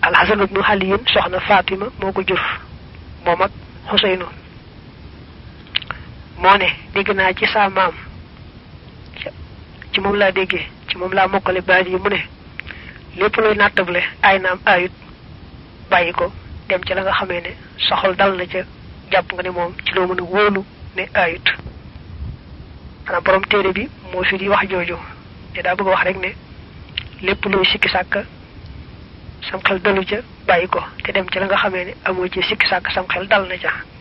alxasan ibnu xaliyin soxna fatima moo ko jur moom ak xuseynu moo ne dégg naa ci saa maam ci moom laa déggee ci moom laa mokkale baat yi mu ne lépp luy nattable ay naam ayut bàyyi ko dem ci la nga xamee ne soxal dal na ca jàpp nga ne moom ci loo mën a wóolu ne ayut xanaa borom téere bi moo fi di wax jooju te daa bëgg a wax rek ne lépp luy sikki sàkk sam xel dalu ca bàyyi ko te dem ci la nga xamee ne amoo ci sikki sàkk sam xel dal na ca